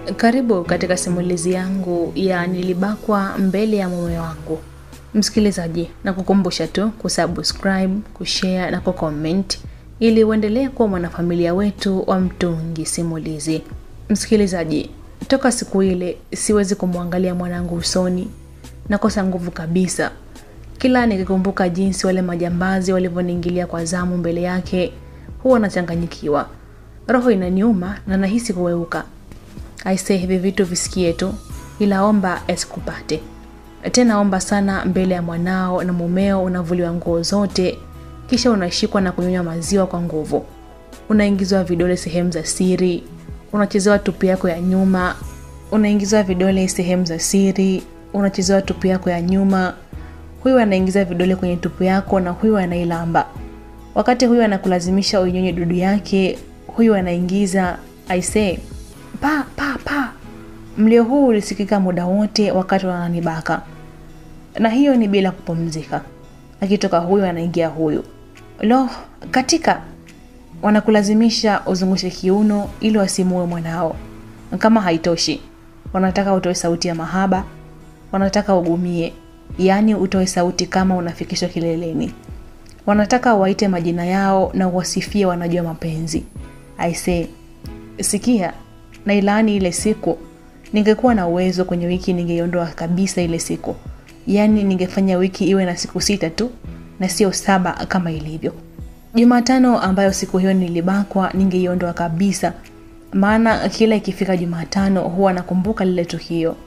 Karibu katika simulizi yangu ya nilibakwa mbele ya mume wangu. Msikilizaji, na kukumbusha tu kusubscribe, kushare na kucomment ili uendelee kuwa mwanafamilia wetu wa Mtungi Simulizi. Msikilizaji, toka siku ile siwezi kumwangalia mwanangu usoni, nakosa nguvu kabisa. Kila nikikumbuka jinsi wale majambazi walivyoniingilia kwa zamu mbele yake, huwa nachanganyikiwa, roho inaniuma na nahisi kuweuka. Aise, hivi vitu visikie tu, ila omba esikupate tena. Omba sana mbele ya mwanao na mumeo, unavuliwa nguo zote, kisha unashikwa na kunyonywa maziwa kwa nguvu, unaingizwa vidole sehemu za siri, unachezewa tupu yako ya nyuma, unaingizwa vidole sehemu za siri, unachezewa tupu yako ya nyuma. Huyu anaingiza vidole kwenye tupu yako na huyu anailamba. Wakati huyu anakulazimisha uinyonye dudu yake, huyu anaingiza aisee pa pa pa. Mlio huu ulisikika muda wote wakati wananibaka, na hiyo ni bila kupumzika. Akitoka huyu anaingia huyu, lo, katika wanakulazimisha uzungushe kiuno ili wasimue mwanao. Kama haitoshi, wanataka utoe sauti ya mahaba, wanataka ugumie, yaani utoe sauti kama unafikishwa kileleni. Wanataka waite majina yao na wasifie, wanajua mapenzi. Aisee, sikia na ilaani ile siku. Ningekuwa na uwezo kwenye wiki ningeiondoa kabisa ile siku, yaani ningefanya wiki iwe na siku sita tu na sio saba kama ilivyo. Jumatano ambayo siku hiyo nilibakwa, ningeiondoa kabisa, maana kila ikifika Jumatano huwa nakumbuka lile tukio.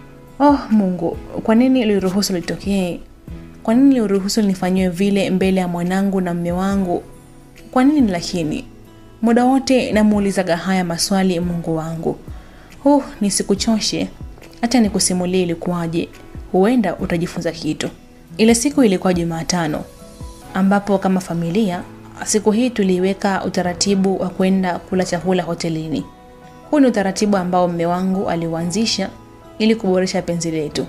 Oh Mungu, kwa nini uliruhusu litokee? Kwa nini uliruhusu nifanyiwe vile mbele ya mwanangu na mme wangu? Kwa nini lakini muda wote namuulizaga haya maswali Mungu wangu. Huh, nisikuchoshe, hata nikusimulie ilikuwaje, huenda utajifunza kitu. Ile siku ilikuwa Jumatano, ambapo kama familia siku hii tuliweka utaratibu wa kwenda kula chakula hotelini. Huu ni utaratibu ambao mme wangu aliuanzisha ili kuboresha penzi letu.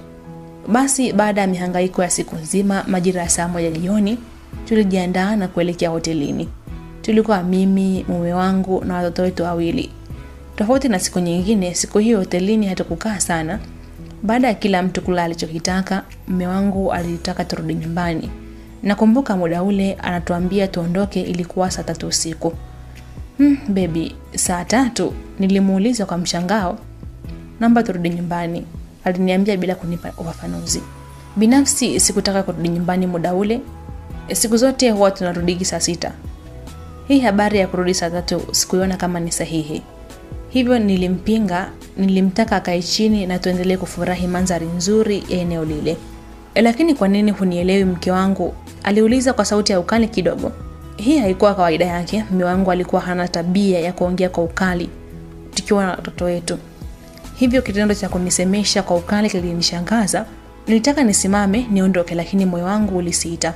Basi baada ya mihangaiko ya siku nzima, majira ya saa moja jioni tulijiandaa na kuelekea hotelini. Tulikuwa mimi, mume wangu na watoto wetu wawili. Tofauti na siku nyingine, siku hiyo hotelini hatukukaa sana. Baada ya kila mtu kula alichokitaka, mume wangu alitaka turudi nyumbani. Nakumbuka muda ule anatuambia tuondoke, ilikuwa saa tatu usiku. Hmm, bebi, saa tatu? Nilimuuliza kwa mshangao. Naomba turudi nyumbani, aliniambia bila kunipa ufafanuzi. Binafsi sikutaka kurudi nyumbani muda ule. Siku zote huwa tunarudigi saa sita. Hii habari ya kurudi saa tatu sikuiona kama ni sahihi, hivyo nilimpinga. Nilimtaka akae chini na tuendelee kufurahi mandhari nzuri ya eneo lile. Lakini kwa nini hunielewi mke wangu? aliuliza kwa sauti ya ukali kidogo. Hii haikuwa kawaida yake. Mume wangu alikuwa hana tabia ya kuongea kwa ukali tukiwa na watoto wetu, hivyo kitendo cha kunisemesha kwa ukali kilinishangaza. Nilitaka nisimame niondoke, lakini moyo wangu ulisita.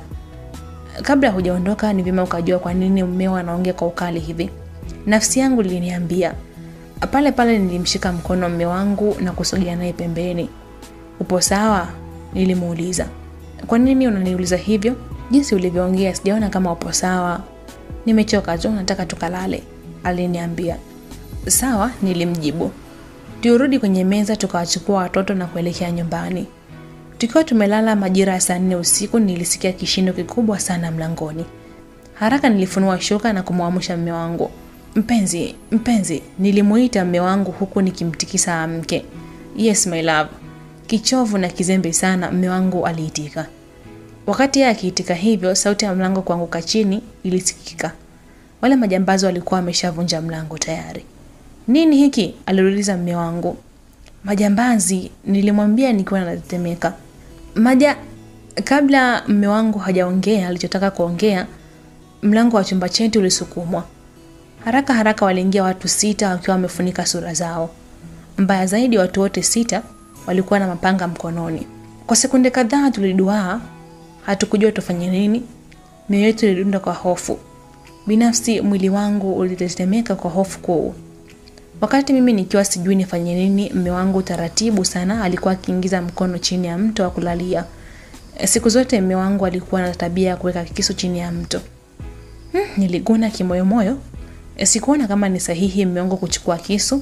Kabla hujaondoka ni vyema ukajua kwa nini mmeo anaongea kwa ukali hivi, nafsi yangu liliniambia. Pale pale nilimshika mkono mme wangu na kusogea naye pembeni. Upo sawa? Nilimuuliza. Kwa nini unaniuliza hivyo? Jinsi ulivyoongea sijaona kama upo sawa. Nimechoka tu, nataka tukalale, aliniambia. Sawa, nilimjibu. Turudi kwenye meza tukawachukua watoto na kuelekea nyumbani. Tukiwa tumelala majira ya saa nne usiku, nilisikia kishindo kikubwa sana mlangoni. Haraka nilifunua shuka na kumwamsha mme wangu. Mpenzi, mpenzi, nilimuita mme wangu huku nikimtikisa amke. Yes my love. Kichovu na kizembe sana, mme wangu aliitika. Wakati yeye akiitika hivyo, sauti ya mlango kuanguka chini ilisikika. Wale majambazi walikuwa wameshavunja mlango tayari. Nini hiki? aliuliza mme wangu. Majambazi, nilimwambia nikiwa natetemeka. Maja. Kabla mme wangu hajaongea alichotaka kuongea, mlango wa chumba chetu ulisukumwa. Haraka haraka waliingia watu sita wakiwa wamefunika sura zao. Mbaya zaidi, watu wote sita walikuwa na mapanga mkononi. Kwa sekunde kadhaa tuliduaa, hatukujua tufanye nini. Mioyo yetu ilidunda kwa hofu. Binafsi mwili wangu ulitetemeka kwa hofu kuu. Wakati mimi nikiwa sijui nifanye nini, mme wangu taratibu sana alikuwa akiingiza mkono chini ya mto wa kulalia. Siku zote mme wangu alikuwa na tabia ya kuweka kisu chini ya mto. Hmm, niliguna kimoyomoyo. Sikuona kama ni sahihi mme wangu kuchukua kisu,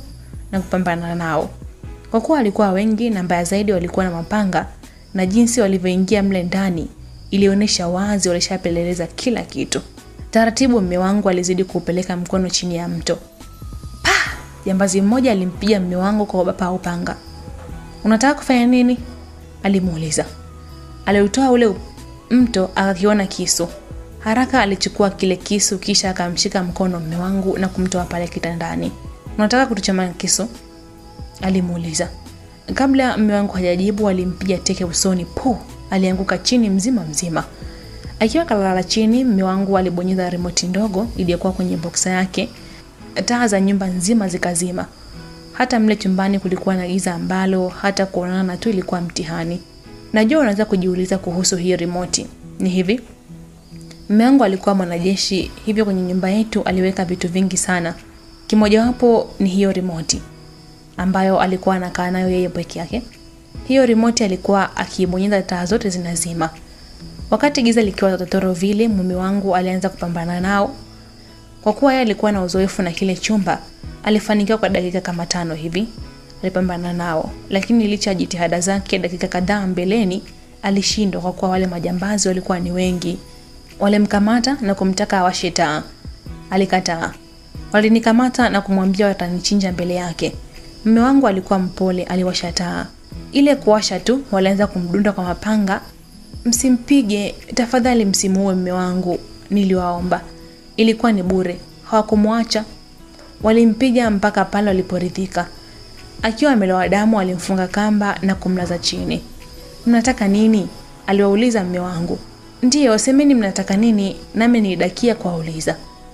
na kupambana nao. Kwa kuwa walikuwa wengi na mbaya zaidi walikuwa na mapanga na jinsi walivyoingia mle ndani ilionyesha wazi walishapeleleza kila kitu. Taratibu mme wangu alizidi kuupeleka mkono chini ya mto. Pa! Jambazi mmoja alimpiga mme wangu kwa bapa au upanga. Unataka kufanya nini? alimuuliza. Aliutoa ule mto akakiona kisu. Haraka alichukua kile kisu kisha akamshika mkono mme wangu na kumtoa pale kitandani. Unataka kutuchoma kisu? alimuuliza. Kabla mme wangu hajajibu, alimpiga teke usoni. Pu! Alianguka chini mzima mzima. Akiwa kalala chini, mme wangu alibonyeza remote ndogo iliyokuwa kwenye boksa yake. Taa za nyumba nzima zikazima. Hata mle chumbani kulikuwa na giza ambalo hata kuonana tu ilikuwa mtihani. Najua unaweza kujiuliza kuhusu hii remote. Ni hivi, Mume wangu alikuwa mwanajeshi, hivyo kwenye nyumba yetu aliweka vitu vingi sana. Kimojawapo ni hiyo remote ambayo alikuwa anakaa nayo yeye peke yake. Hiyo remote alikuwa akibonyeza taa zote zinazima. Wakati giza likiwa totoro vile, mume wangu alianza kupambana nao. Kwa kuwa yeye alikuwa na uzoefu na kile chumba, alifanikiwa kwa dakika kama tano hivi. Alipambana nao, lakini licha ya jitihada zake, dakika kadhaa mbeleni alishindwa kwa kuwa wale majambazi walikuwa ni wengi. Walimkamata na kumtaka awashe taa. Alikataa. Walinikamata na kumwambia watanichinja mbele yake. Mume wangu alikuwa mpole, aliwasha taa. Ile kuwasha tu, walianza kumdunda kwa mapanga. Msimpige tafadhali, msimuue mume wangu, niliwaomba. Ilikuwa ni bure, hawakumwacha. Walimpiga mpaka pale waliporidhika. Akiwa amelowa damu, alimfunga kamba na kumlaza chini. Mnataka nini? aliwauliza mume wangu. Ndiyo, semeni mnataka nini, nami nilidakia kuwauliza.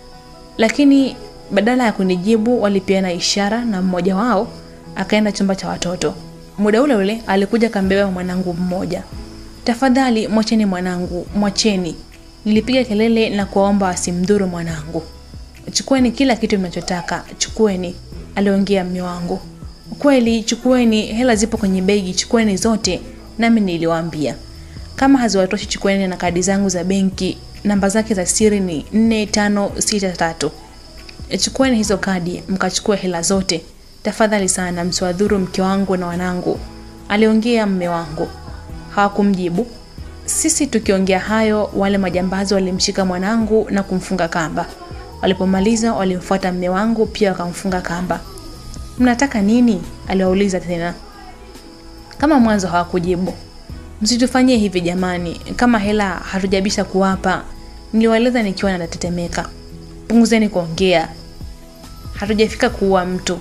Lakini badala ya kunijibu walipeana ishara na mmoja wao akaenda chumba cha watoto. Muda ule ule alikuja kambeba mwanangu mmoja. Tafadhali mwacheni mwanangu, mwacheni. Nilipiga kelele na kuwaomba wasimdhuru mwanangu. Chukueni kila kitu mnachotaka, chukueni, aliongea mume wangu. Kweli, chukueni, hela zipo kwenye begi, chukueni zote, nami niliwaambia. Kama haziwatoshi chukueni na kadi zangu za benki, namba zake za siri ni 4563. Chukueni hizo kadi, mkachukue hela zote. Tafadhali sana msiwadhuru mke wangu na wanangu, aliongea mme wangu. Hawakumjibu. Sisi tukiongea hayo, wale majambazi walimshika mwanangu na kumfunga kamba. Walipomaliza walimfuata mme wangu pia wakamfunga kamba. Mnataka nini? aliwauliza tena. Kama mwanzo hawakujibu. Msitufanyie hivi jamani, kama hela hatujabisha kuwapa. Niliwaeleza nikiwa natetemeka. Punguzeni kuongea, hatujafika kuua mtu,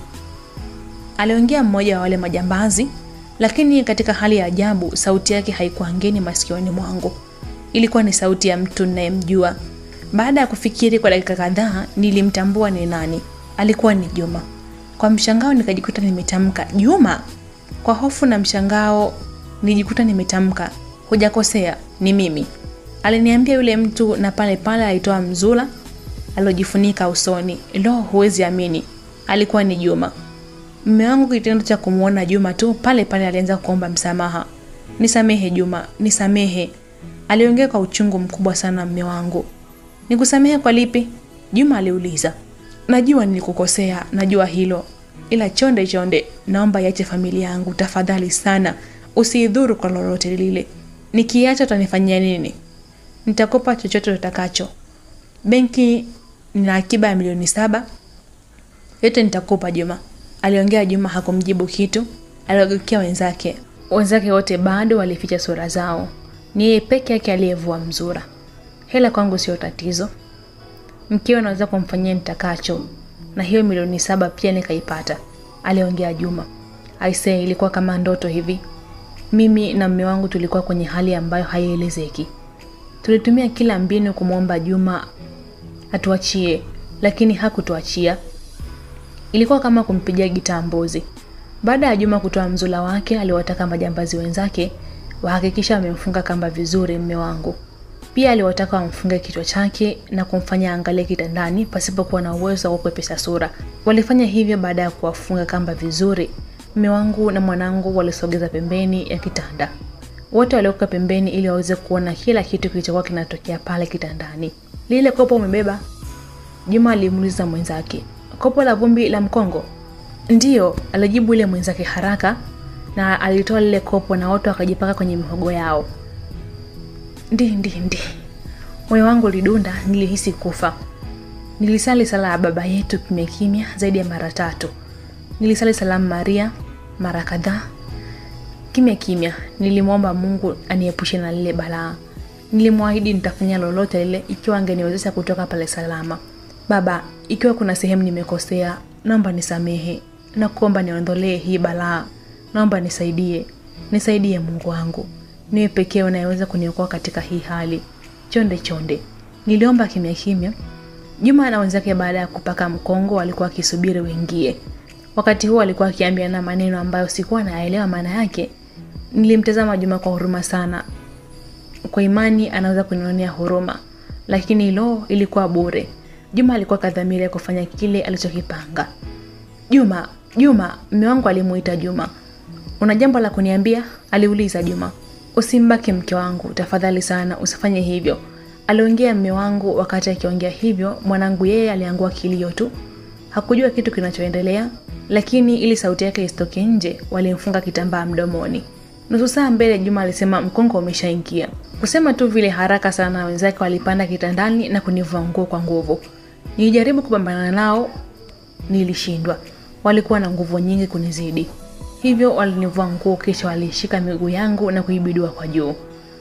aliongea mmoja wa wale majambazi. Lakini katika hali ya ajabu, sauti yake haikuwa ngeni masikioni mwangu. Ilikuwa ni sauti ya mtu ninayemjua. Baada ya kufikiri kwa dakika kadhaa, nilimtambua ni nani. Alikuwa ni Juma. Kwa mshangao nikajikuta nimetamka Juma. Kwa hofu na mshangao nijikuta nimetamka hujakosea, ni mimi, aliniambia yule mtu, na pale pale alitoa mzula aliojifunika usoni. Lo, huwezi amini, alikuwa ni Juma. Mume wangu kitendo cha kumwona Juma tu pale pale alianza kuomba msamaha. Nisamehe Juma, nisamehe, aliongea kwa uchungu mkubwa sana mume wangu. Nikusamehe kwa lipi? Juma aliuliza. Najua nilikukosea, najua hilo, ila chonde chonde, naomba iache familia yangu tafadhali sana Usiidhuru kwa lolote lile. Nikiacha utanifanyia nini? Nitakopa chochote utakacho. Benki nina akiba ya milioni saba, yote nitakopa Juma, aliongea Juma. Hakumjibu kitu, aliwageukia wenzake. Wenzake wote bado walificha sura zao, ni yeye peke yake aliyevua mzura. Hela kwangu sio tatizo, mkiwa naweza kumfanyia nitakacho, na hiyo milioni saba pia nikaipata, aliongea Juma. Aisee, ilikuwa kama ndoto hivi. Mimi na mume wangu tulikuwa kwenye hali ambayo haielezeki. Tulitumia kila mbinu kumwomba Juma atuachie, lakini hakutuachia. Ilikuwa kama kumpigia gitaa mbuzi. Baada ya Juma kutoa mzula wake, aliwataka majambazi wenzake wahakikisha wamemfunga kamba vizuri mume wangu. Pia aliwataka wamfunge kichwa chake na kumfanya angalie kitandani pasipokuwa na uwezo wa kupepesa sura. Walifanya hivyo baada ya kuwafunga kamba vizuri. Mume wangu na mwanangu walisogeza pembeni ya kitanda. Wote walioka pembeni ili waweze kuona kila kitu kilichokuwa kinatokea pale kitandani. Lile kopo umebeba? Juma alimuuliza mwenzake. Kopo la vumbi la mkongo? Ndiyo, alijibu yule mwenzake haraka na alitoa lile kopo na wote wakajipaka kwenye mihogo yao. Ndi ndi ndi, moyo wangu ulidunda, nilihisi kufa. Nilisali sala ya Baba yetu kimya kimya zaidi ya mara tatu. Nilisali salamu Maria mara kadhaa kimya kimya. Nilimwomba Mungu aniepushe na lile balaa. Nilimwahidi nitafanya lolote lile ikiwa angeniwezesha kutoka pale salama. Baba, ikiwa kuna sehemu nimekosea, naomba nisamehe na kuomba niondolee hii balaa. Naomba nisaidie, nisaidie Mungu wangu, niwe pekee unayeweza kuniokoa katika hii hali. Chonde chonde, niliomba kimya kimya. Juma na wenzake baada ya kupaka mkongo walikuwa wakisubiri wengie. Wakati huo alikuwa akiambiana maneno ambayo sikuwa naelewa maana yake. Nilimtazama Juma kwa huruma sana. Kwa imani anaweza kunionea huruma, lakini lo, ilikuwa bure. Juma alikuwa kadhamiria kufanya kile alichokipanga. Juma, Juma, mme wangu alimuita Juma. Una jambo la kuniambia? aliuliza Juma. Usimbaki mke wangu, tafadhali sana, usifanye hivyo. Aliongea mme wangu. Wakati akiongea hivyo, mwanangu yeye aliangua kilio tu. Hakujua kitu kinachoendelea, lakini ili sauti yake isitoke nje, walimfunga kitambaa mdomoni. Nusu saa mbele, Juma alisema mkongo umeshaingia. Kusema tu vile haraka sana, wenzake walipanda kitandani na kunivua nguo kwa nguvu. Nilijaribu kupambana nao, nilishindwa. Walikuwa na nguvu nyingi kunizidi, hivyo walinivua nguo, kisha walishika miguu yangu na kuibidua kwa juu.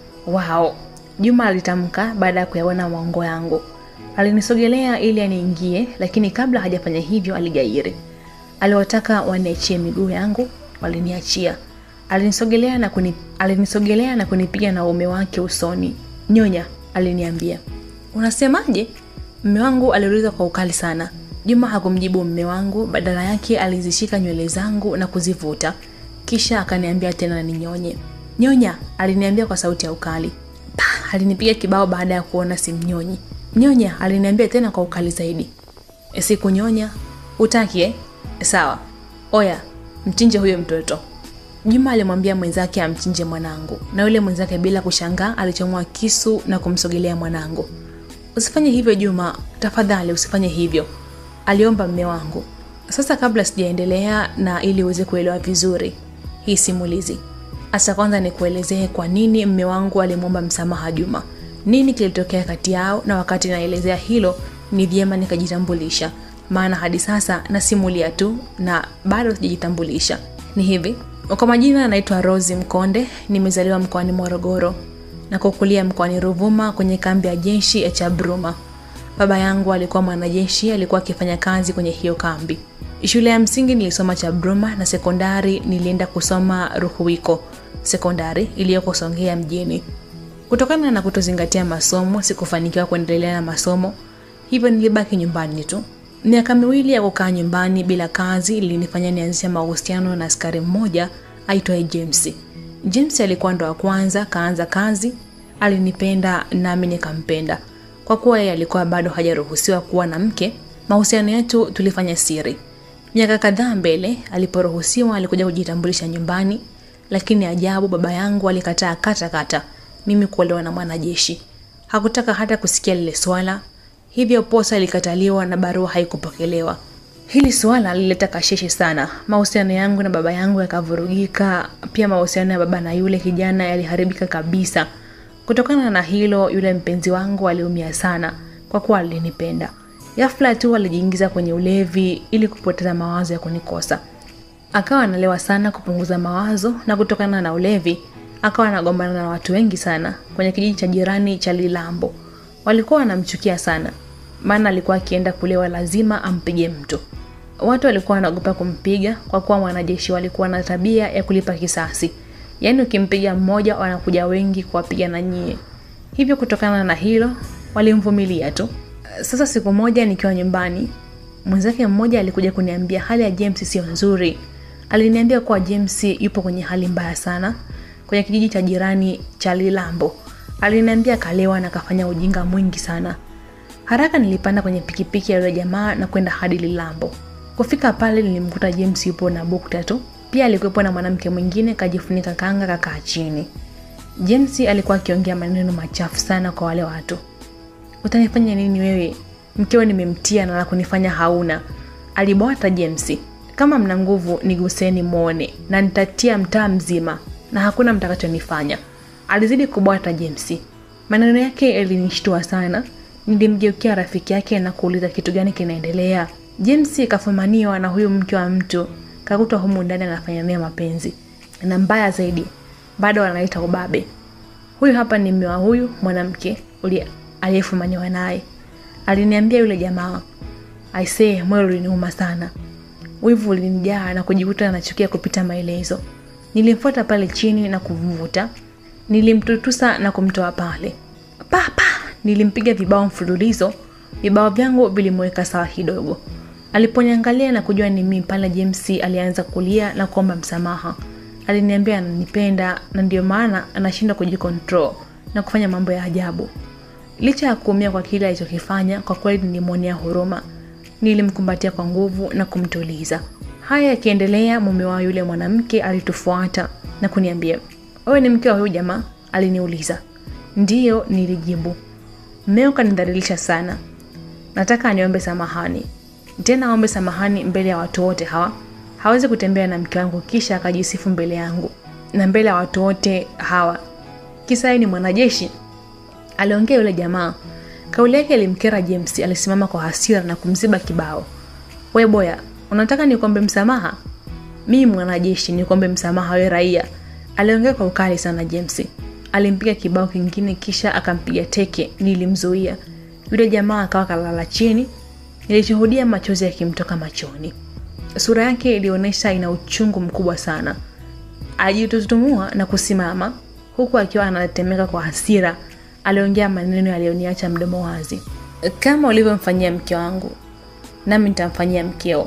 Wao, Juma alitamka baada ya kuyaona maungo yangu. Alinisogelea ili aniingie, lakini kabla hajafanya hivyo aligairi. Aliwataka waniachie miguu yangu, waliniachia. Alinisogelea na kuni, alinisogelea na kunipiga na uume wake usoni. Nyonya, aliniambia. Unasemaje? Mme wangu aliuliza kwa ukali sana. Juma hakumjibu mme wangu, badala yake alizishika nywele zangu na kuzivuta, kisha akaniambia tena ninyonye. Nyonya, aliniambia kwa sauti ya ukali. Pah, alinipiga kibao baada ya kuona simnyonyi. Nyonya, aliniambia tena kwa ukali zaidi. Sikunyonya. Utaki eh? Sawa. Oya, mchinje huyo mtoto. Juma alimwambia mwenzake amchinje mwanangu, na yule mwenzake bila kushangaa alichomoa kisu na kumsogelea mwanangu. Usifanye hivyo Juma, tafadhali usifanye hivyo, aliomba mme wangu. Sasa kabla sijaendelea na ili uweze kuelewa vizuri hii simulizi, hasa kwanza nikuelezee kwa nini mme wangu alimwomba msamaha Juma, nini kilitokea kati yao, na wakati naelezea hilo ni vyema nikajitambulisha, maana hadi sasa nasimulia tu na bado sijajitambulisha. Ni hivi, kwa majina naitwa Rosi Mkonde, nimezaliwa mkoani Morogoro na kukulia mkoani Ruvuma kwenye kambi ya jeshi ya Chabruma. Baba yangu alikuwa mwanajeshi, alikuwa akifanya kazi kwenye hiyo kambi. Shule ya msingi nilisoma Chabruma na sekondari nilienda kusoma Ruhuwiko sekondari iliyoko Songea mjini. Kutokana na kutozingatia masomo, sikufanikiwa kuendelea na masomo, hivyo nilibaki nyumbani tu. Miaka miwili ya kukaa nyumbani bila kazi ilinifanya nianzishe mahusiano na askari mmoja aitwaye James. James alikuwa ndo wa kwanza kaanza kazi, alinipenda nami nikampenda. Kwa kuwa yeye alikuwa bado hajaruhusiwa kuwa na mke, mahusiano yetu tulifanya siri. Miaka kadhaa mbele, aliporuhusiwa alikuja kujitambulisha nyumbani, lakini ajabu, baba yangu alikataa kata kata mimi kuolewa na mwanajeshi. Hakutaka hata kusikia lile swala, hivyo posa ilikataliwa na barua haikupokelewa. Hili suala lilileta kasheshe sana. Mahusiano yangu na baba yangu yakavurugika, pia mahusiano ya baba na yule kijana yaliharibika kabisa. Kutokana na hilo, yule mpenzi wangu aliumia sana kwa kuwa alinipenda. Ghafla tu alijiingiza kwenye ulevi ili kupoteza mawazo ya kunikosa. Akawa analewa sana kupunguza mawazo, na kutokana na ulevi akawa anagombana na watu wengi sana kwenye kijiji cha jirani cha Lilambo. Walikuwa wanamchukia sana, maana alikuwa akienda kulewa lazima ampige mtu. Watu walikuwa wanaogopa kumpiga kwa kuwa mwanajeshi walikuwa na tabia ya kulipa kisasi, yaani ukimpiga mmoja wanakuja wengi kuwapiga na nyie. Hivyo kutokana na hilo walimvumilia tu. Sasa siku moja nikiwa nyumbani, mwenzake mmoja alikuja kuniambia hali ya James sio nzuri. Aliniambia kuwa James yupo kwenye hali mbaya sana kwenye kijiji cha jirani cha Lilambo. Aliniambia kalewa na kafanya ujinga mwingi sana. Haraka nilipanda kwenye pikipiki ya yule jamaa na kwenda hadi Lilambo. Kufika pale nilimkuta James yupo na bukta tu. Pia alikuwepo na mwanamke mwingine kajifunika kanga kakaa chini. James alikuwa akiongea maneno machafu sana kwa wale watu. Utanifanya nini wewe? Mkeo nimemtia na la kunifanya hauna. Alibwata James. kama mna nguvu niguseni mwone, na nitatia mtaa mzima na hakuna mtakachonifanya. Alizidi kubwata James. Maneno yake yalinishtua sana. Nilimgeukia rafiki yake na kuuliza kitu gani kinaendelea. James kafumaniwa na huyu mke wa mtu, kakutwa humu ndani anafanya naye mapenzi, na mbaya zaidi bado anaita ubabe. Huyu hapa ni mume wa huyu mwanamke aliyefumaniwa naye, aliniambia yule jamaa. Aisee, moyo uliniuma sana, wivu ulinijaa na kujikuta nachukia kupita maelezo. Nilimfuata pale chini na kumvuta, nilimtutusa na kumtoa pale papa. Nilimpiga vibao mfululizo, vibao vyangu vilimweka sawa kidogo. Aliponiangalia na kujua ni mimi pale, James alianza kulia na kuomba msamaha. Aliniambia ananipenda na ndio maana anashindwa kujikontrol na kufanya mambo ya ajabu. Licha ya kuumia kwa kile alichokifanya, kwa kweli nilimwonea huruma. Nilimkumbatia kwa nguvu na kumtuliza. Haya yakiendelea, mume wa yule mwanamke alitufuata na kuniambia, wewe ni mke wa huyu jamaa? Aliniuliza. Ndiyo, nilijibu. Mmeo kanidhalilisha sana, nataka aniombe samahani. Tena aombe samahani mbele ya watu wote hawa. Hawezi kutembea na mke wangu kisha akajisifu mbele yangu na mbele ya watu wote hawa, kisa yeye ni mwanajeshi, aliongea yule jamaa. Kauli yake ilimkera James. Alisimama kwa hasira na kumziba kibao. We boya, unataka nikuombe msamaha? Mimi mwanajeshi nikuombe msamaha we raia? Aliongea kwa ukali sana James. Alimpiga kibao kingine kisha akampiga teke. Nilimzuia. Yule jamaa akawa kalala chini. Nilishuhudia machozi yakimtoka machoni. Sura yake ilionyesha ina uchungu mkubwa sana. Alijitutumua na kusimama huku akiwa anatetemeka kwa hasira. Aliongea maneno yaliyoniacha mdomo wazi. Kama ulivyomfanyia mke wangu, nami nitamfanyia mkeo.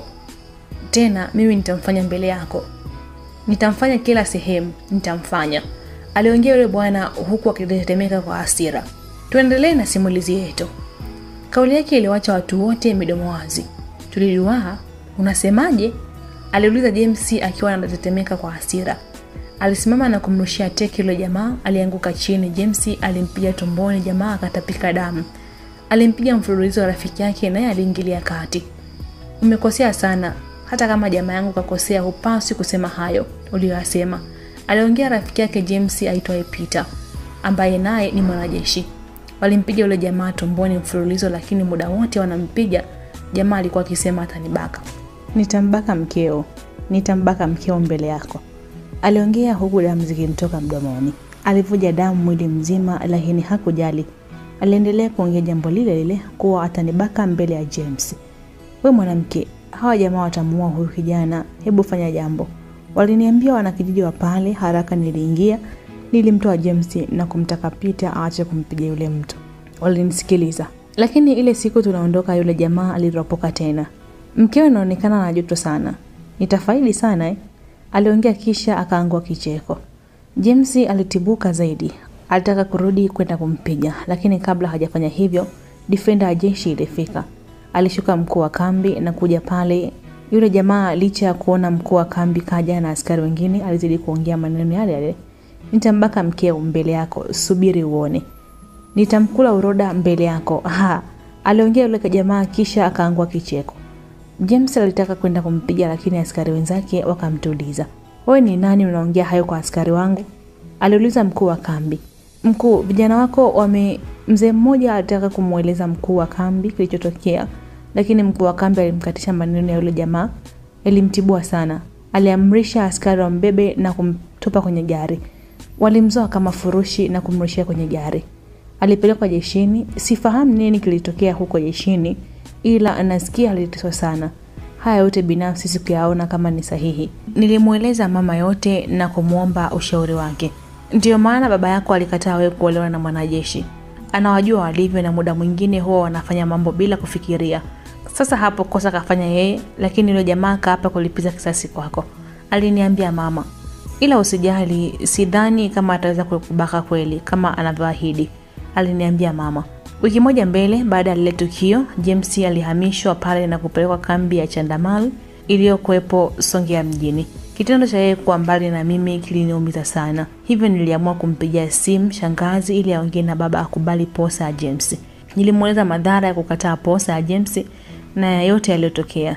Tena mimi nitamfanya mbele yako, nitamfanya kila sehemu, nitamfanya, aliongea yule bwana huku akitetemeka kwa hasira. Tuendelee na simulizi yetu. Kauli yake iliwacha watu wote midomo wazi. Tuliduaa, unasemaje? aliuliza James akiwa anatetemeka kwa hasira. Alisimama na kumrushia teke yule jamaa, alianguka chini. James alimpiga tumboni, jamaa akatapika damu. Alimpiga mfululizo wa rafiki yake, naye aliingilia kati. Umekosea sana, hata kama jamaa yangu kakosea, hupaswi kusema hayo uliyoyasema, aliongea rafiki yake James aitwaye Peter, ambaye naye ni mwanajeshi. Walimpiga yule jamaa tumboni mfululizo, lakini muda wote wanampiga jamaa alikuwa akisema atanibaka, nitambaka mkeo, nitambaka mkeo mbele yako, aliongea huku damu zikimtoka mdomoni. Alivuja damu mwili mzima, lakini hakujali. Aliendelea kuongea jambo lile lile kuwa atanibaka mbele ya James. We mwanamke, hawa jamaa watamuua huyu kijana, hebu fanya jambo. Waliniambia wanakijiji wa pale. Haraka niliingia, nilimtoa James na kumtaka Peter aache kumpiga yule mtu. Walinisikiliza, lakini ile siku tunaondoka, yule jamaa aliropoka tena. Mkeo inaonekana na joto sana, nitafaidi sana eh? Aliongea kisha akaangua kicheko. James alitibuka zaidi, alitaka kurudi kwenda kumpiga, lakini kabla hajafanya hivyo, defender ya jeshi ilifika. Alishuka mkuu wa kambi na kuja pale. Yule jamaa licha ya kuona mkuu wa kambi kaja na askari wengine, alizidi kuongea maneno yale yale. Nitambaka mkeo mbele yako, subiri uone. Nitamkula uroda mbele yako. Ha, aliongea yule jamaa kisha akaangua kicheko. James alitaka kwenda kumpiga lakini askari wenzake wakamtuliza. Wewe ni nani unaongea hayo kwa askari wangu? aliuliza mkuu wa kambi. Mkuu, vijana wako wame Mzee mmoja alitaka kumweleza mkuu wa kambi kilichotokea, lakini mkuu wa kambi alimkatisha maneno ya yule jamaa. Ilimtibua sana. Aliamrisha askari wambebe na kumtupa kwenye gari. Walimzoa kama furushi na kumrushia kwenye gari. Alipelekwa jeshini. Sifahamu nini kilitokea huko jeshini, ila nasikia aliteswa sana. Haya yote binafsi sikuyaona kama ni sahihi. Nilimweleza mama yote na kumwomba ushauri wake. Ndiyo maana baba yako alikataa wewe kuolewa na mwanajeshi anawajua walivyo na muda mwingine huwa wanafanya mambo bila kufikiria. Sasa hapo kosa kafanya yeye, lakini yule jamaa kaapa kulipiza kisasi kwako, aliniambia mama. Ila usijali, sidhani kama ataweza kukubaka kweli kama anavyoahidi, aliniambia mama. Wiki moja mbele baada ya lile tukio, James alihamishwa pale na kupelekwa kambi ya Chandamal iliyokuwepo Songea mjini. Kitendo cha yeye kuwa mbali na mimi kiliniumiza sana, hivyo niliamua kumpigia simu shangazi ili aongee na baba akubali posa ya James. Nilimweleza madhara ya kukataa posa ya James na yote yaliyotokea.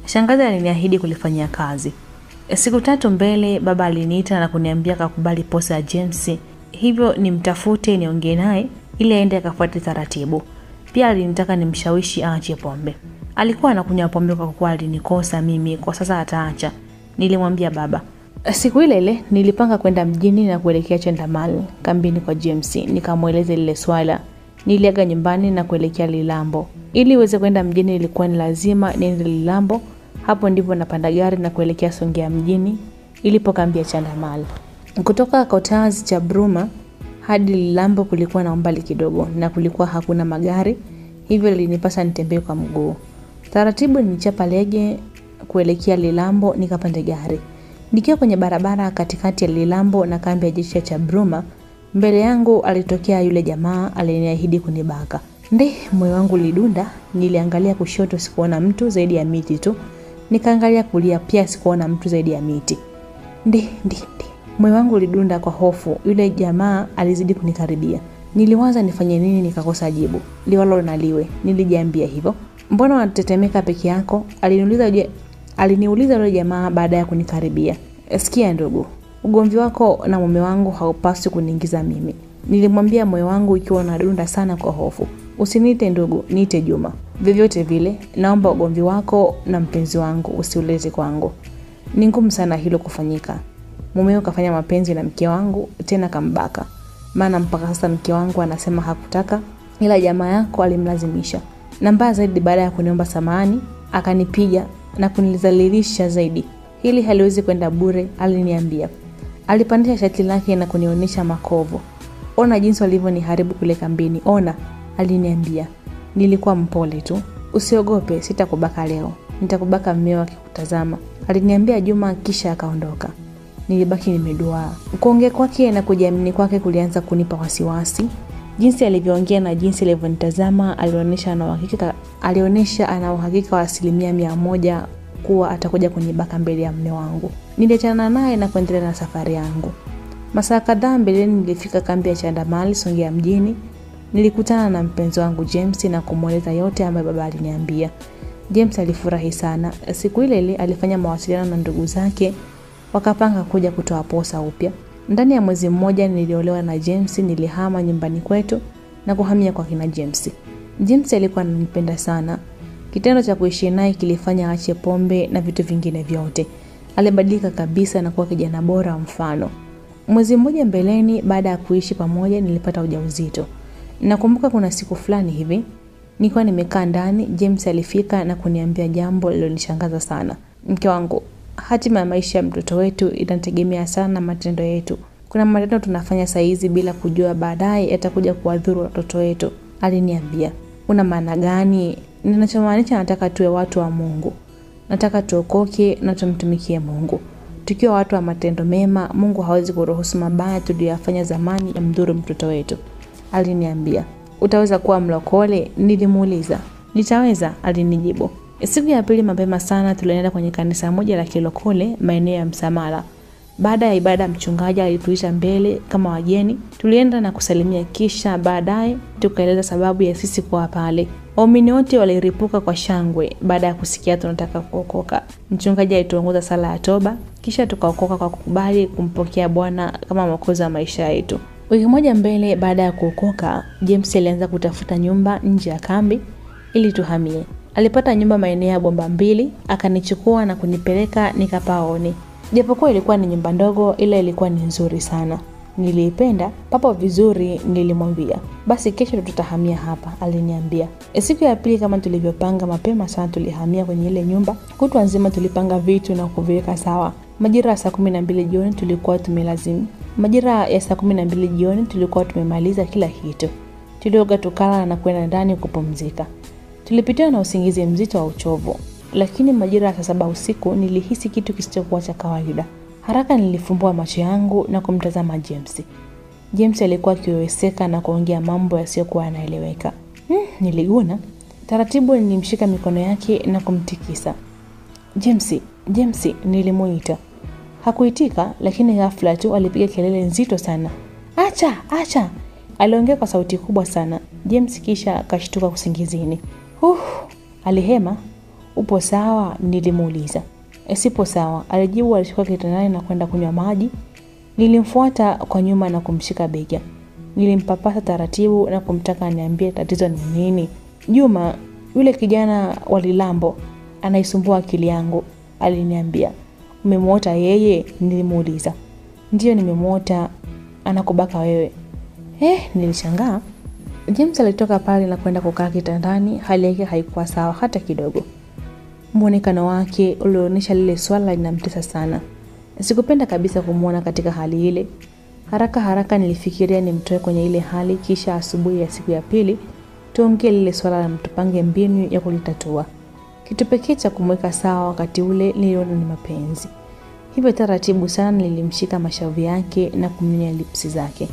Shangazi aliniahidi kulifanyia kazi. Siku tatu mbele, baba aliniita na kuniambia kakubali posa ya James, hivyo nimtafute niongee naye ili aende akafuate taratibu. Pia alinitaka nimshawishi aache pombe. Alikuwa anakunywa pombe kwa kuwa alinikosa mimi, kwa sasa ataacha. Nilimwambia baba. Siku ile ile nilipanga kwenda mjini na kuelekea Chandamal kambini kwa James, nikamweleza lile swala. Niliaga nyumbani na kuelekea Lilambo. Ili uweze kwenda mjini, ilikuwa ni lazima niende Lilambo. Hapo ndipo napanda gari na kuelekea Songea mjini ilipo kambi ya Chandamal. Kutoka Kotazi cha Bruma hadi Lilambo kulikuwa na umbali kidogo na kulikuwa hakuna magari, hivyo linipasa nitembee kwa mguu. Taratibu nilichapa lege kuelekea Lilambo nikapanda gari. Nikiwa kwenye barabara katikati ya Lilambo na kambi ya jeshi cha Bruma, mbele yangu alitokea yule jamaa aliniahidi kunibaka. Nde, moyo wangu lidunda, niliangalia kushoto sikuona mtu zaidi ya miti tu. Nikaangalia kulia pia sikuona mtu zaidi ya miti. Ndi, ndi, ndi. Moyo wangu ulidunda kwa hofu. Yule jamaa alizidi kunikaribia. Niliwaza nifanye nini nikakosa jibu. Liwalo na liwe. Nilijiambia hivyo. Mbona unatetemeka peke yako? Aliniuliza je, aliniuliza yule jamaa baada ya kunikaribia. Sikia ndugu, ugomvi wako na mume wangu haupaswi kuniingiza mimi. Nilimwambia moyo wangu ikiwa unadunda sana kwa hofu. Usiniite ndugu, niite Juma. Vyovyote vile, naomba ugomvi wako na mpenzi wangu usiulete kwangu. Ni ngumu sana hilo kufanyika. Mumeo kafanya mapenzi na mke wangu tena kambaka. Maana mpaka sasa mke wangu anasema hakutaka ila jamaa yako alimlazimisha. Na mbaya zaidi baada ya kuniomba samahani, akanipiga na kunilizalilisha zaidi. Hili haliwezi kwenda bure, aliniambia. Alipandisha shati lake na kunionyesha makovu. Ona jinsi walivyoniharibu kule kambini. Ona, aliniambia. Nilikuwa mpole tu. Usiogope, sitakubaka leo. Nitakubaka mmeo akikutazama. Aliniambia Juma kisha akaondoka. Nilibaki nimeduaa. Kuongea kwake na kujiamini kwake kulianza kunipa wasiwasi. Jinsi alivyoongea na jinsi alivyonitazama alionyesha ana uhakika alionyesha ana uhakika wa asilimia mia moja kuwa atakuja kunibaka mbele ya mume wangu. Niliachana naye na kuendelea na safari yangu. Masaa kadhaa mbeleni nilifika kambi ya Chandamali Songea mjini. Nilikutana na mpenzi wangu James na kumweleza yote ambayo baba aliniambia. James alifurahi sana. Siku ile ile alifanya mawasiliano na ndugu zake wakapanga kuja kutoa posa upya. Ndani ya mwezi mmoja niliolewa na James, nilihama nyumbani kwetu na kuhamia kwa kina James. James alikuwa ananipenda sana. Kitendo cha kuishi naye kilifanya aache pombe na vitu vingine vyote. Alibadilika kabisa na kuwa kijana bora mfano. Mwezi mmoja mbeleni baada ya kuishi pamoja nilipata ujauzito. Nakumbuka kuna siku fulani hivi nilikuwa nimekaa ndani, James alifika na kuniambia jambo lilonishangaza sana. Mke wangu, hatima ya maisha ya mtoto wetu inategemea sana matendo yetu. Kuna matendo tunafanya saizi bila kujua baadaye yatakuja kuwadhuru watoto wetu, aliniambia. Una maana gani? Ninachomaanisha nataka tuwe watu wa Mungu. Nataka tuokoke na tumtumikie Mungu. Tukiwa watu wa matendo mema, Mungu hawezi kuruhusu mabaya tuliyoyafanya zamani yamdhuru mtoto wetu, aliniambia. Utaweza kuwa mlokole? Nilimuuliza. Nitaweza, alinijibu. Siku ya pili mapema sana tulienda kwenye kanisa moja la kilokole maeneo ya Msamala. Baada ya ibada, mchungaji alituisha mbele kama wageni. Tulienda na kusalimia, kisha baadaye tukaeleza sababu ya sisi kuwa pale. Waumini wote waliripuka kwa shangwe baada ya kusikia tunataka kuokoka. Mchungaji alituongoza sala ya toba, kisha tukaokoka kwa kukubali kumpokea Bwana kama mwokozi wa maisha yetu. Wiki moja mbele baada ya kuokoka, James alianza kutafuta nyumba nje ya kambi ili tuhamie. Alipata nyumba maeneo ya Bomba Mbili, akanichukua na kunipeleka nikapaone. Japokuwa ilikuwa ni nyumba ndogo, ila ilikuwa ni nzuri sana. Niliipenda papo vizuri, nilimwambia. Basi kesho tutahamia hapa, aliniambia. E, siku ya pili kama tulivyopanga, mapema sana tulihamia kwenye ile nyumba. Kutwa nzima tulipanga vitu na kuviweka sawa. Majira ya saa kumi na mbili jioni tulikuwa tumelazimu. Majira ya saa kumi na mbili jioni tulikuwa tumemaliza kila kitu. Tulioga, tukala na kwenda ndani kupumzika. Tulipitiwa na usingizi mzito wa uchovu, lakini majira ya saa saba usiku nilihisi kitu kisichokuwa cha kawaida. Haraka nilifumbua macho yangu na kumtazama James. James alikuwa akiweweseka na kuongea mambo yasiyokuwa yanaeleweka. Hmm, niliguna taratibu. Nilimshika mikono yake na kumtikisa. James, James, nilimuita. Hakuitika, lakini ghafla tu alipiga kelele nzito sana. Acha, acha! Aliongea kwa sauti kubwa sana. James kisha akashtuka usingizini. Uh, alihema. Upo sawa? Nilimuuliza. E, sipo sawa, alijibu. Alishuka kitandani na kwenda kunywa maji. Nilimfuata kwa nyuma na kumshika bega. Nilimpapasa taratibu na kumtaka aniambie tatizo ni nini. Juma, yule kijana wa Lilambo anaisumbua akili yangu, aliniambia. Umemwota yeye? Nilimuuliza. Ndiyo, nimemwota. Anakubaka wewe? Eh, nilishangaa. James alitoka pale na kwenda kukaa kitandani. Hali yake haikuwa sawa hata kidogo. Mwonekano wake ulionyesha lile swala linamtesa sana. Sikupenda kabisa kumwona katika hali ile. Haraka haraka nilifikiria nimtoe kwenye ile hali, kisha asubuhi ya siku ya pili tuongee lile swala na tupange mbinu ya kulitatua. Kitu pekee cha kumweka sawa wakati ule niliona ni mapenzi. Hivyo taratibu sana nilimshika mashavu yake na kumnyonya lipsi zake.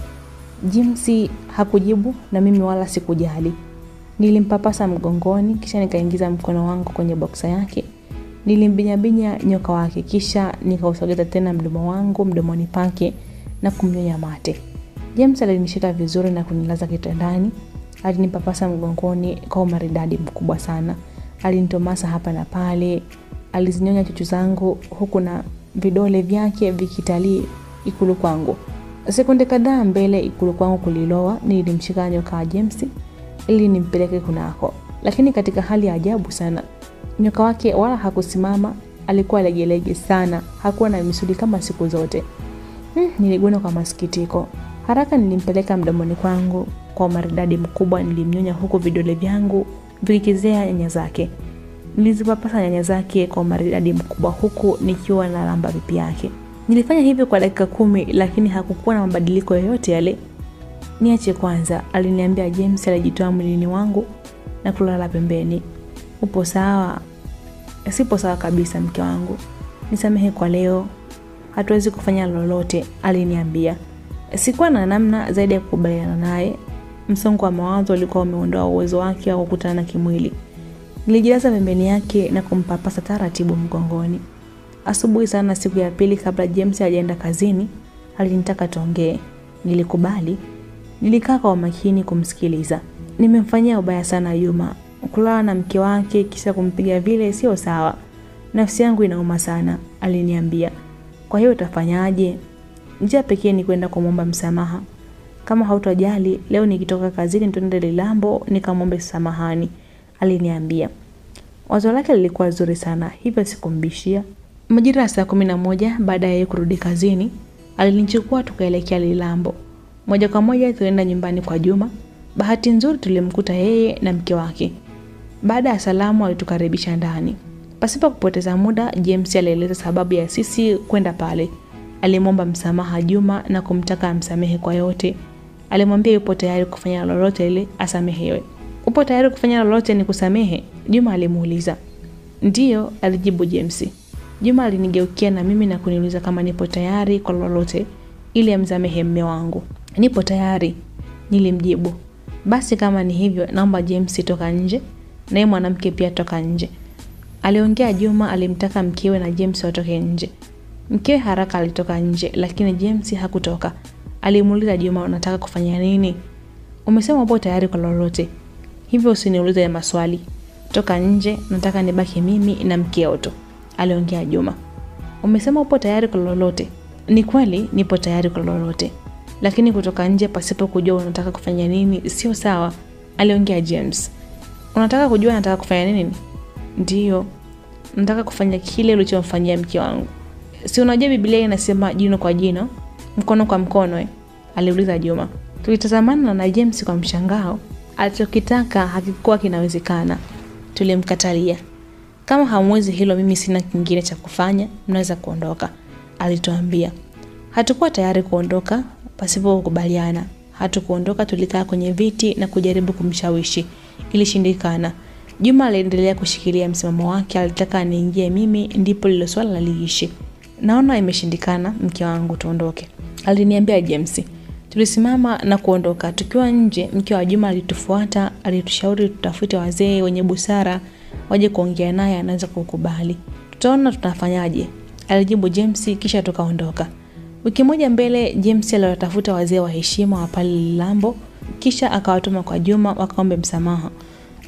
James hakujibu na mimi wala sikujali. Nilimpapasa mgongoni, kisha nikaingiza mkono wangu kwenye boksa yake. Nilimbinya-binya nyoka wake, kisha nikausogeza tena mdomo wangu mdomoni pake na kumnyonya mate. James alinishika vizuri na kunilaza kitandani. Alinipapasa mgongoni kwa umaridadi mkubwa sana. Alinitomasa hapa na pale, alizinyonya chuchu zangu huku na vidole vyake vikitalii ikulu kwangu. Sekunde kadhaa mbele ikulu kwangu kulilowa, nilimshika nyoka wa James ili nimpeleke kunako, lakini katika hali ya ajabu sana. Nyoka wake wala hakusimama, alikuwa legelege sana, hakuwa na misuli kama siku zote. Hmm, niliguna kwa masikitiko. Haraka nilimpeleka mdomoni kwangu kwa umaridadi mkubwa, nilimnyonya huku vidole vyangu vikikizea nyanya zake. Nilizipapasa nyanya zake kwa umaridadi mkubwa huku nikiwa na lamba pipi yake. Nilifanya hivyo kwa dakika kumi, lakini hakukuwa na mabadiliko yoyote yale. Niache kwanza, aliniambia James. Alijitoa mwilini wangu na kulala pembeni. Upo sawa? Sipo sawa kabisa, mke wangu, nisamehe kwa leo, hatuwezi kufanya lolote, aliniambia. Sikuwa na namna zaidi ya kukubaliana naye. Msongo wa mawazo ulikuwa umeondoa uwezo wake wa kukutana kimwili. Nilijilaza pembeni yake na kumpapasa taratibu mgongoni. Asubuhi sana siku ya pili, kabla James hajaenda kazini, alinitaka tuongee. Nilikubali. Nilikaa kwa umakini kumsikiliza. Nimemfanyia ubaya sana Yuma, kulala na mke wake kisha kumpiga vile sio sawa. Nafsi yangu inauma sana, aliniambia. Kwa hiyo utafanyaje? Njia pekee ni kwenda kumwomba msamaha. Kama hautojali, leo nikitoka kazini tuende Lilambo nikamwombe samahani, aliniambia. Wazo lake lilikuwa zuri sana, hivyo sikumbishia. Majira ya saa kumi na moja baada ya yeye kurudi kazini, alinichukua tukaelekea Lilambo. Moja kwa moja tulienda nyumbani kwa Juma. Bahati nzuri tulimkuta yeye na mke wake. Baada ya salamu, alitukaribisha ndani. Pasipo kupoteza muda, James alieleza sababu ya sisi kwenda pale. Alimwomba msamaha Juma na kumtaka amsamehe kwa yote. Alimwambia yupo tayari kufanya lolote ili asamehewe. Upo tayari kufanya lolote ni kusamehe? Juma alimuuliza. Ndiyo, alijibu James. Juma alinigeukia na mimi na kuniuliza kama nipo tayari kwa lolote ili amsamehe mme wangu. Nipo tayari, nilimjibu. Basi kama ni hivyo, naomba James toka nje, naye mwanamke pia toka nje, aliongea Juma. Alimtaka mkewe na James watoke nje. Mkewe haraka alitoka nje, lakini James hakutoka. Alimuuliza Juma, unataka kufanya nini? Umesema upo tayari kwa lolote, hivyo usiniulize ya maswali. Toka nje, nataka nibaki mimi na mkeo tu, aliongea Juma. Umesema upo tayari kwa lolote. Ni kweli nipo tayari kwa lolote, lakini kutoka nje pasipo kujua unataka kufanya nini sio sawa, aliongea James. Unataka kujua nataka kufanya nini? Ndiyo, nataka kufanya kile ulichomfanyia mke wangu. Si unajua Biblia inasema jino kwa jino, mkono kwa mkono eh? aliuliza Juma. Tulitazamana na James kwa mshangao. Alichokitaka hakikuwa kinawezekana. Tulimkatalia. Kama hamwezi hilo, mimi sina kingine cha kufanya, mnaweza kuondoka, alituambia. Hatukuwa tayari kuondoka pasipo kukubaliana. Hatukuondoka, tulikaa kwenye viti na kujaribu kumshawishi. Ilishindikana. Juma aliendelea kushikilia msimamo wake, alitaka aniingie mimi, ndipo lilo swala liishi. Naona imeshindikana, mke wangu, tuondoke, aliniambia James. Tulisimama na kuondoka. Tukiwa nje, mke wa Juma alitufuata, alitushauri tutafute wazee wenye busara waje kuongea naye, anaweza kukubali. Tutaona tunafanyaje, alijibu James, kisha tukaondoka. Wiki moja mbele, James aliwatafuta wazee wa heshima wa pale Lilambo, kisha akawatuma kwa Juma wakaombe msamaha.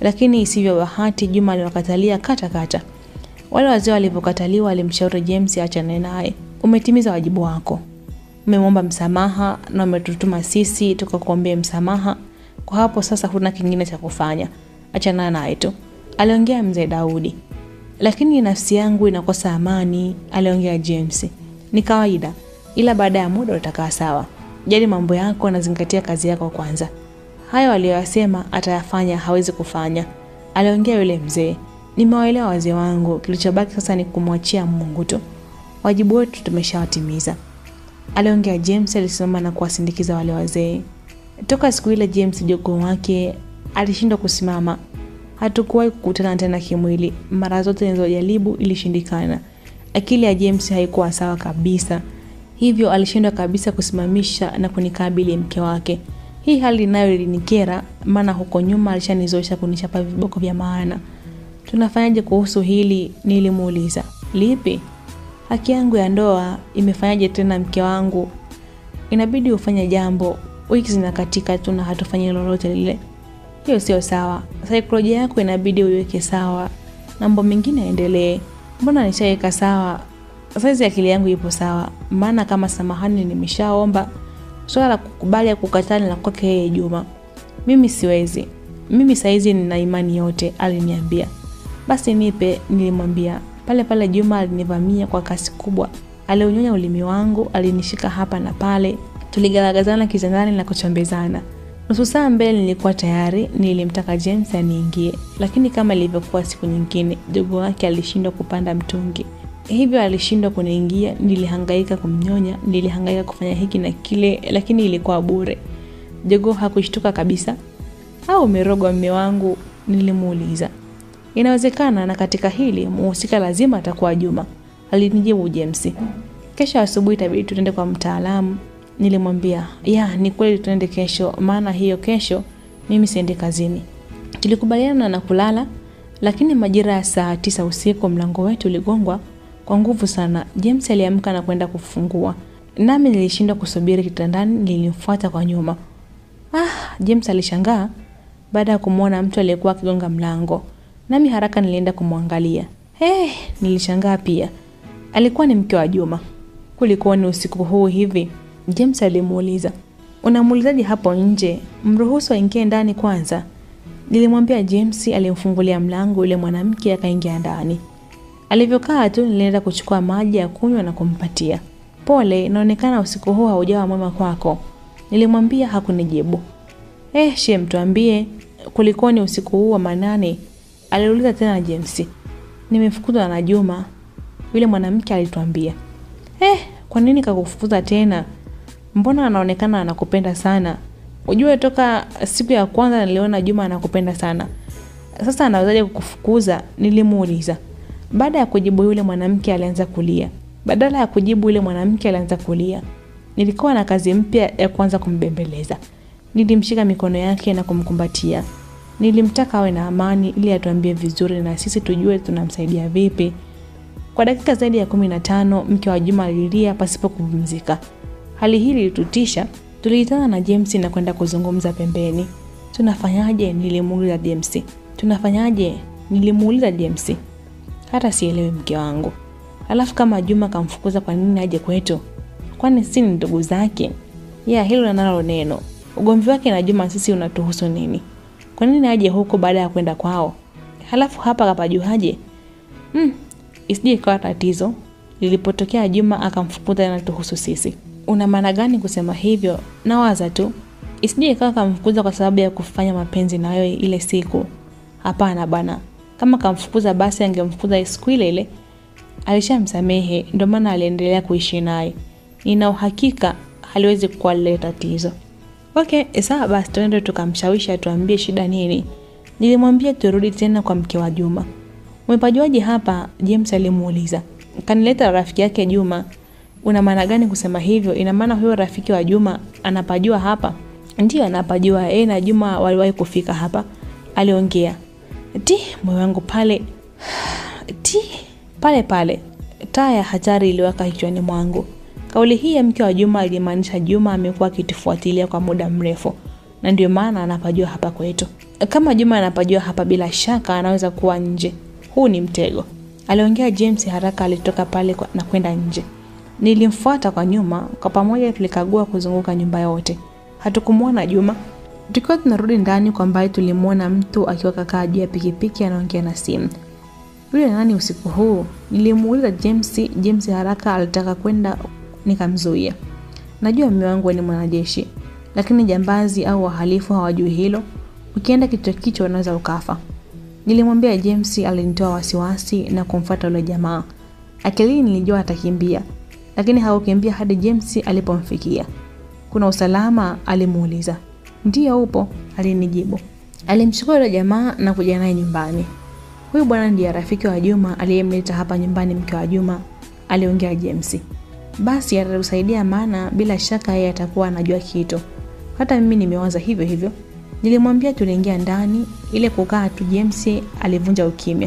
lakini isivyo bahati Juma aliwakatalia kata kata. Wale wazee walivyokataliwa, walimshauri James achane naye. Umetimiza wajibu wako, umemwomba msamaha na umetutuma sisi tukakuombea msamaha. Kwa hapo sasa huna kingine cha kufanya, achana naye tu, aliongea mzee Daudi. Lakini nafsi yangu inakosa amani, aliongea James. Ni kawaida, ila baada ya muda utakaa sawa. Jali mambo yako na zingatia kazi yako kwanza. Hayo aliyoyasema atayafanya, hawezi kufanya, aliongea yule mzee. Nimewaelewa wazee wangu, kilichobaki sasa ni kumwachia Mungu tu. Wajibu wetu tumeshawatimiza, aliongea James. Alisimama na kuwasindikiza wale wazee. Toka siku ile James jogoo wake alishindwa kusimama. Hatukuwahi kukutana tena kimwili, mara zote nilizojaribu ilishindikana. Akili ya James haikuwa sawa kabisa, hivyo alishindwa kabisa kusimamisha na kunikabili mke wake. Hii hali nayo ilinikera, maana huko nyuma alishanizoesha kunichapa viboko vya maana. Tunafanyaje kuhusu hili? Nilimuuliza. Lipi? Haki yangu ya ndoa imefanyaje tena mke wangu? Inabidi ufanye jambo, wiki zinakatika tu na hatufanyi lolote lile. Hiyo sio sawa. Saikolojia yako inabidi uiweke sawa, mambo mengine yaendelee. Mbona nishaweka sawa? Saizi akili yangu ipo sawa, maana kama samahani nimeshaomba. Swala la kukubali ya kukataa ni la kwake yeye Juma. Mimi siwezi. Mimi saizi nina imani yote, aliniambia. Basi nipe, nilimwambia. Pale pale Juma alinivamia kwa kasi kubwa. Aliunyonya ulimi wangu, alinishika hapa na pale. Tuligaragazana kitandani na kuchombezana. Nusu saa mbele nilikuwa tayari, nilimtaka James aniingie, lakini kama ilivyokuwa siku nyingine, jogoo wake alishindwa kupanda mtungi, hivyo alishindwa kuniingia. Nilihangaika kumnyonya, nilihangaika kufanya hiki na kile, lakini ilikuwa bure. Jogoo hakushtuka kabisa. Au umerogwa mme wangu? Nilimuuliza. Inawezekana, na katika hili muhusika lazima atakuwa Juma, alinijibu James. Kesho asubuhi itabidi tuende kwa mtaalamu Nilimwambia ya ni kweli tuende kesho, maana hiyo kesho mimi siendi kazini. Tulikubaliana na kulala, lakini majira ya saa tisa usiku mlango wetu uligongwa kwa nguvu sana. James aliamka na kwenda kufungua, nami nilishindwa kusubiri kitandani, nilimfuata kwa nyuma. Ah, James alishangaa baada ya kumwona mtu aliyekuwa akigonga mlango, nami haraka nilienda kumwangalia. Hey, nilishangaa pia, alikuwa ni mke wa Juma. Kulikuwa ni usiku huu hivi? James alimuuliza. Unamuulizaje hapo nje? Mruhusu aingie ndani kwanza. Nilimwambia James. Alimfungulia mlango yule mwanamke akaingia ndani. Alivyokaa tu, nilienda kuchukua maji ya kunywa na kumpatia. Pole, inaonekana usiku huu haujawa mwema kwako, nilimwambia. Hakunijibu. Eh, shem, tuambie kulikoni usiku huu wa manane? aliuliza tena James. Nimefukuzwa na Juma, yule mwanamke alituambia. Eh, kwa nini kakufukuza tena? Mbona anaonekana anakupenda sana? Ujue toka siku ya kwanza niliona Juma anakupenda sana, sasa anawezaje kukufukuza? Nilimuuliza. Baada ya kujibu yule mwanamke alianza kulia. Badala ya kujibu yule mwanamke alianza kulia. Nilikuwa na kazi mpya ya kuanza kumbembeleza. Nilimshika mikono yake na kumkumbatia. Nilimtaka awe na amani ili atuambie vizuri na sisi tujue tunamsaidia vipi. Kwa dakika zaidi ya kumi na tano mke wa Juma alilia pasipo kupumzika. Hali hii ilitutisha. Tuliitana na James na kwenda kuzungumza pembeni. Tunafanyaje? Nilimuuliza James. Tunafanyaje? Nilimuuliza James. Hata sielewi mke wangu. Alafu kama Juma kamfukuza, kwa nini aje kwetu? Kwani si ni ndugu zake? Ya hilo nalo neno. Ugomvi wake na Juma sisi unatuhusu nini? Kwa nini aje huko baada ya kwenda kwao? Halafu hapa kapajuaje? Mm, isije ikawa tatizo lilipotokea Juma akamfukuza na tuhusu sisi. Una maana gani kusema hivyo? Nawaza tu isije ikawa kamfukuza kwa sababu ya kufanya mapenzi na wewe ile siku. Hapana bana, kama kamfukuza basi angemfukuza siku ile ile. Alishamsamehe, ndio maana aliendelea kuishi naye. Nina uhakika haliwezi kuwa lile tatizo. Okay, sawa basi tuende tukamshawishi atuambie shida nini. Nilimwambia turudi tena kwa mke wa Juma. Umepajuaje hapa? James alimuuliza. Kanileta rafiki yake Juma. Una maana gani kusema hivyo? Ina maana huyo rafiki wa Juma anapajua hapa? Ndiyo, anapajua. Yeye na Juma waliwahi kufika hapa, aliongea. Ti, moyo wangu pale ti pale pale, taa ya hatari iliwaka kichwani mwangu. Kauli hii ya mke wa Juma ilimaanisha Juma amekuwa akitufuatilia kwa muda mrefu, na ndio maana anapajua hapa kwetu. Kama Juma anapajua hapa, bila shaka anaweza kuwa nje. Huu ni mtego, aliongea James. Haraka alitoka pale na kwenda nje. Nilimfuata kwa nyuma. Kwa pamoja tulikagua kuzunguka nyumba yote, hatukumwona Juma. Tukiwa tunarudi ndani, kwa mbali tulimwona mtu akiwa kakaa juu ya pikipiki anaongea na simu. Yule nani usiku huu? Nilimuuliza James. James haraka alitaka kwenda, nikamzuia. Najua mume wangu ni mwanajeshi, lakini jambazi au wahalifu hawajui hilo. Ukienda kichwa kichwa unaweza ukafa. Nilimwambia James. Alinitoa wasiwasi na kumfuata yule jamaa. Akilini nilijua atakimbia, lakini hakukimbia hadi James alipomfikia. Kuna usalama? Alimuuliza. Ndiyo upo, alinijibu. Alimchukua yule jamaa na kuja naye nyumbani. Huyu bwana ndiye rafiki wa Juma aliyemleta hapa nyumbani mke wa Juma, aliongea James. Basi atatusaidia, maana bila shaka yeye atakuwa anajua kitu. Hata mimi nimewaza hivyo hivyo. Nilimwambia tuliingia ndani, ile kukaa tu. James alivunja ukimya,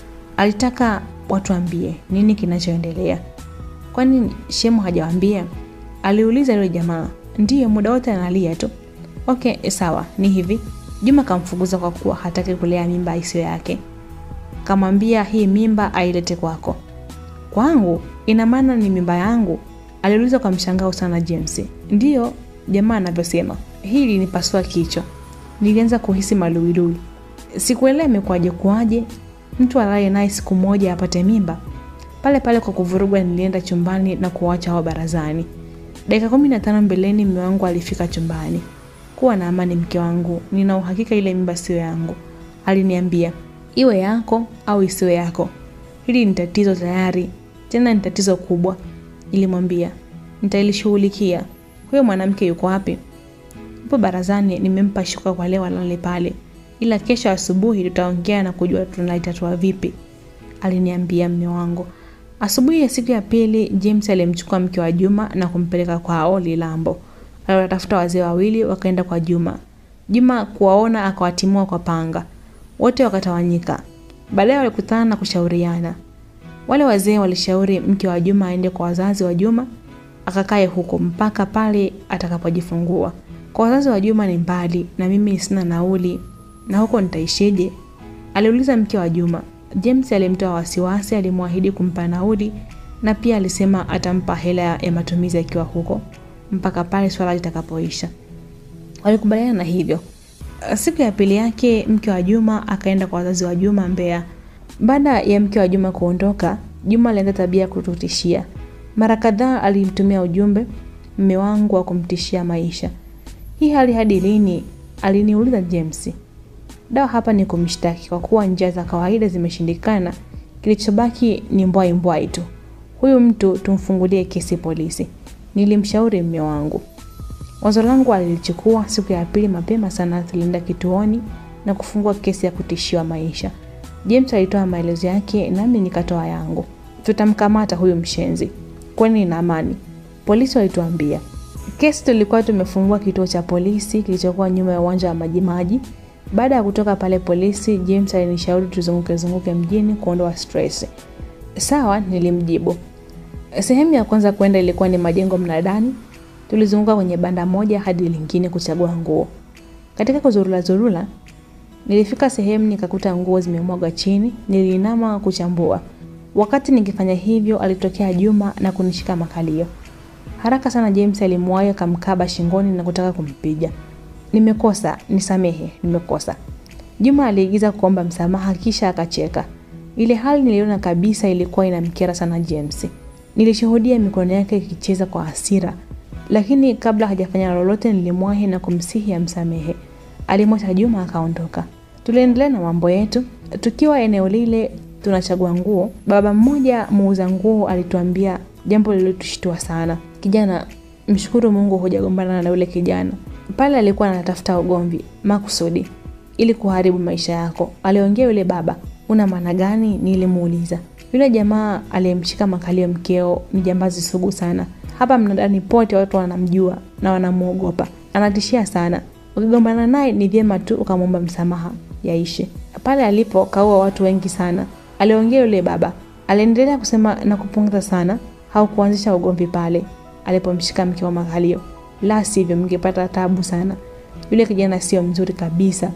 alitaka watuambie nini kinachoendelea. Kwani shemu hajawaambia? Aliuliza yule jamaa. Ndiyo, muda wote analia tu. Okay, sawa, ni hivi. Juma kamfukuza kwa kuwa hataki kulea mimba isiyo yake. Kamwambia hii mimba ailete kwako. Kwangu? Ina maana ni mimba yangu? Aliuliza kwa mshangao sana James. Ndiyo, jamaa anavyosema. Hili ni pasua kichwa. Nilianza kuhisi maluilui. Sikuelewa imekuwaje kuwaje mtu alaye naye siku moja apate mimba. Pale pale kwa kuvurugwa, nilienda chumbani na kuwacha hao barazani. Dakika kumi na tano mbeleni mume wangu alifika chumbani. Kuwa na amani mke wangu, nina uhakika ile mimba sio yangu, aliniambia. Iwe yako au isiwe yako, hili ni tatizo tayari, tena ni tatizo kubwa, nilimwambia. Nitalishughulikia. Huyo mwanamke yuko wapi? Yupo barazani, nimempa shuka kwa leo alale pale, ila kesho asubuhi tutaongea na kujua tunalitatua vipi, aliniambia mme wangu. Asubuhi ya siku ya pili, James alimchukua mke wa Juma na kumpeleka kwao Lilambo. Aliwatafuta wazee wawili wakaenda kwa Juma. Juma kuwaona akawatimua kwa panga, wote wakatawanyika. Baadaye walikutana na kushauriana. Wale wazee walishauri mke wa Juma aende kwa wazazi wa Juma akakae huko mpaka pale atakapojifungua. Kwa wazazi wa Juma ni mbali na mimi sina nauli, na huko nitaishije? aliuliza mke wa Juma. James alimtoa wasiwasi, alimwahidi kumpa nauli na pia alisema atampa hela ya matumizi akiwa huko mpaka pale swala litakapoisha. Walikubaliana na hivyo. Siku ya pili yake mke wa Juma akaenda kwa wazazi wa Juma Mbeya. Baada ya mke wa Juma kuondoka, Juma alianza tabia ya kututishia. Mara kadhaa alimtumia ujumbe mme wangu wa kumtishia maisha. Hii hali hadi lini? aliniuliza James. Dawa hapa ni kumshtaki kwa kuwa njia za kawaida zimeshindikana. Kilichobaki ni mbwai mbwai tu. Huyu mtu tumfungulie kesi polisi, nilimshauri mme wangu. Wazo langu alilichukua. Siku ya pili mapema sana tulienda kituoni na kufungua kesi ya kutishiwa maisha. James alitoa maelezo yake nami nikatoa yangu. Tutamkamata huyu mshenzi, kwani ina amani, polisi walituambia. Kesi tulikuwa tumefungua kituo cha polisi kilichokuwa nyuma ya uwanja wa Majimaji. Baada ya kutoka pale polisi, James alinishauri tuzunguke zunguke mjini kuondoa stress. Sawa, nilimjibu. Sehemu ya kwanza kwenda ilikuwa ni majengo mnadani. Tulizunguka kwenye banda moja hadi lingine kuchagua nguo. Katika kuzurula zurula, nilifika sehemu nikakuta nguo zimemwagwa chini. Niliinama kuchambua. Wakati nikifanya hivyo, alitokea Juma na kunishika makalio. Haraka sana James alimwahi akamkaba shingoni na kutaka kumpiga. Nimekosa, nisamehe, nimekosa. Juma aliigiza kuomba msamaha kisha akacheka. Ile hali niliona kabisa ilikuwa inamkera sana James. Nilishuhudia mikono yake ikicheza kwa hasira, lakini kabla hajafanya lolote nilimwahi na kumsihi amsamehe. Alimwacha Juma akaondoka. Tuliendelea na mambo yetu. Tukiwa eneo lile tunachagua nguo, baba mmoja muuza nguo alituambia jambo lililotushtua sana. Kijana, mshukuru Mungu hujagombana na yule kijana pale. Alikuwa anatafuta ugomvi makusudi ili kuharibu maisha yako, aliongea yule baba. Una maana gani? Nilimuuliza. Yule jamaa aliyemshika makalio mkeo ni jambazi sugu sana. Hapa mnadani pote watu wanamjua na wanamuogopa, anatishia sana. Ukigombana naye ni vyema tu ukamwomba msamaha, yaishe. Pale alipo kaua watu wengi sana, aliongea yule baba. Aliendelea kusema na kupongeza sana, haukuanzisha ugomvi pale alipomshika mke wa makalio, la sivyo mngepata tabu sana. Yule kijana sio mzuri kabisa.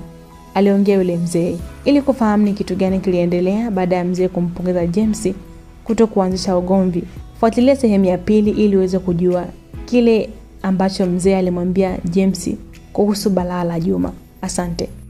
aliongea yule mzee. Ili kufahamu ni kitu gani kiliendelea baada ya mzee kumpongeza James kuto kuanzisha ugomvi, fuatilia sehemu ya pili ili uweze kujua kile ambacho mzee alimwambia James kuhusu balaa la Juma. Asante.